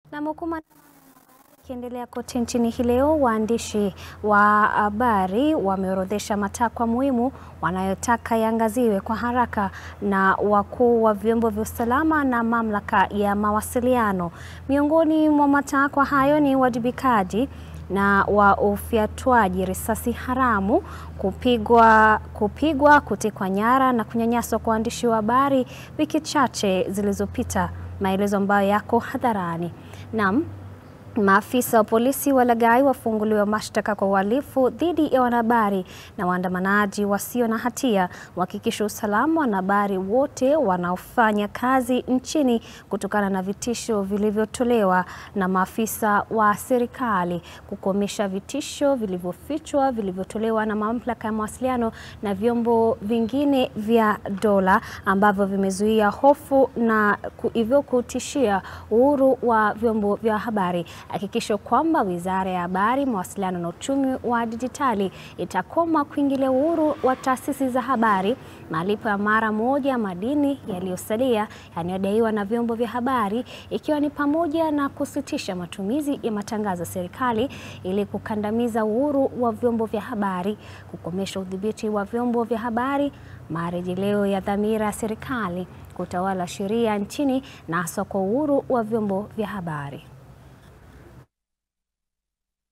Na hukuma ikiendelea kote nchini hii leo, waandishi wa habari wameorodhesha matakwa muhimu wanayotaka yaangaziwe kwa haraka na wakuu wa vyombo vya usalama na mamlaka ya mawasiliano. Miongoni mwa matakwa hayo ni uwajibikaji na wa ufyatuaji risasi haramu, kupigwa, kupigwa, kutekwa nyara na kunyanyaswa kwa waandishi wa habari wiki chache zilizopita, maelezo ambayo yako hadharani. Naam. Maafisa wa polisi walaghai wafunguliwa mashtaka kwa uhalifu dhidi ya wanahabari na waandamanaji wasio na hatia, kuhakikisha usalama wa wanahabari wote wanaofanya kazi nchini kutokana na vitisho vilivyotolewa na maafisa wa serikali, kukomesha vitisho vilivyofichwa vilivyotolewa na mamlaka ya mawasiliano na vyombo vingine vya dola ambavyo vimezuia hofu na hivyo kutishia uhuru wa vyombo vya habari. Hakikisho kwamba Wizara ya Habari, Mawasiliano na Uchumi wa Dijitali itakoma kuingilia uhuru wa taasisi za habari, malipo ya mara moja madini yaliyosalia yanayodaiwa na vyombo vya habari, ikiwa ni pamoja na kusitisha matumizi ya matangazo ya serikali ili kukandamiza uhuru wa vyombo vya habari, kukomesha udhibiti wa vyombo vya habari, marejeleo ya dhamira ya serikali kutawala sheria nchini na hasa kwa uhuru wa vyombo vya habari.